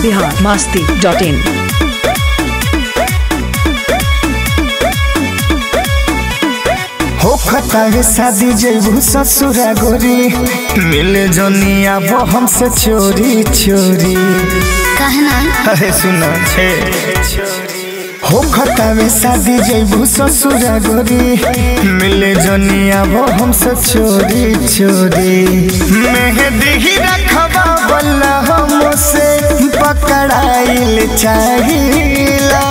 Bihar Masti dot in हो खतावे शादी जैबू ससुरा गोरी मिले जोनिया वो हमसे चोरी चोरी कहना अरे सुनो छे हो खतावे शादी जैबू ससुरा गोरी मिले जोनिया वो हमसे चोरी चोरी मेहंदी ही रखबा बल्ला हमसे पकड़ाइल चाहिला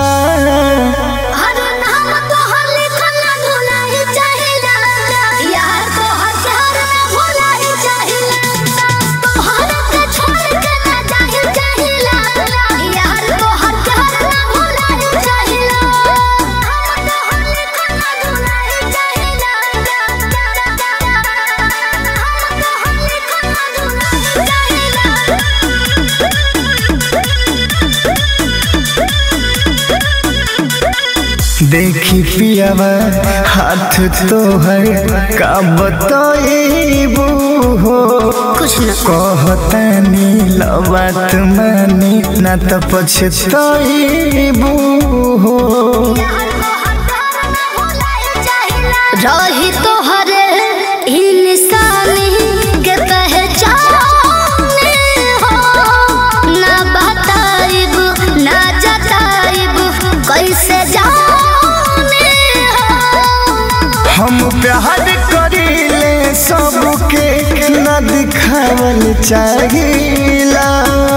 हर नाम तोहर लिखल ना भुलाही चाहिला यार तोहर प्यार ना भुलाही चाहिला तोहर के छोड़ के ना जाही चाहिला यार तोहर प्यार ना भुलाही चाहिला हम तोहर लिखल ना भुलाही चाहिला हम तोहर लिखल ना भुलाही चाहिला देखी पियावा हाथ तोहर का बतईबू हो कुछ न कहतानी लबात मानी ना तो पछतईबू हो रही तोहरे इंसानी के पहचाने हो ना बताइब ना जताइब कैसे जाने हो हम प्यार करीले सबके न दिखावल चाहिला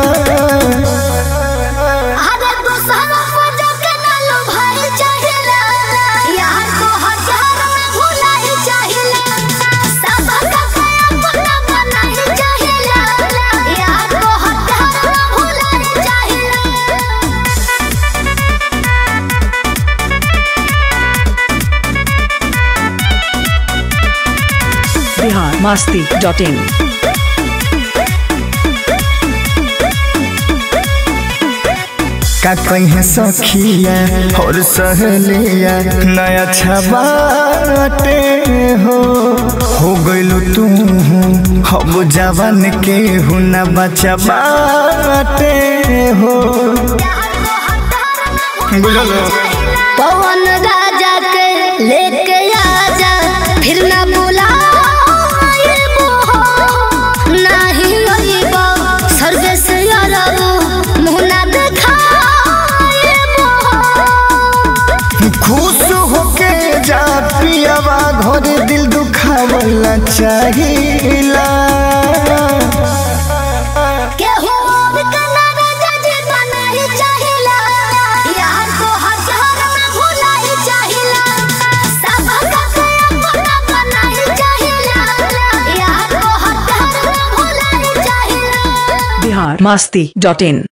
अरे दूसरा वजह के ना लुभाई चाहिला यार को हजार में भुलाई चाहिला सब का अपना बनाई चाहिला यार को हजार में भुलाई चाहिला बिहार मस्ती डॉट इन का कहीं सखिया और सहेलिया नया छबाटे हो हो गइलू तू हम जवान के हूँ न बचा बाटे हो बुझलो पवन राजा के लेके आजा फिर ना बुलाएबो नाही अइबो सर्वे से अरबो मुँह ना देखाएबो खुश होके जा पियावा घर दिल दुखावला चाहिला केहू और के ना राजा जी बनाई चाहिला यार को हजार में भुलाई चाहिला सब का अपना बनाई चाहिला यार को हजार में भुलाई चाहिला बिहार मस्ती डॉट इन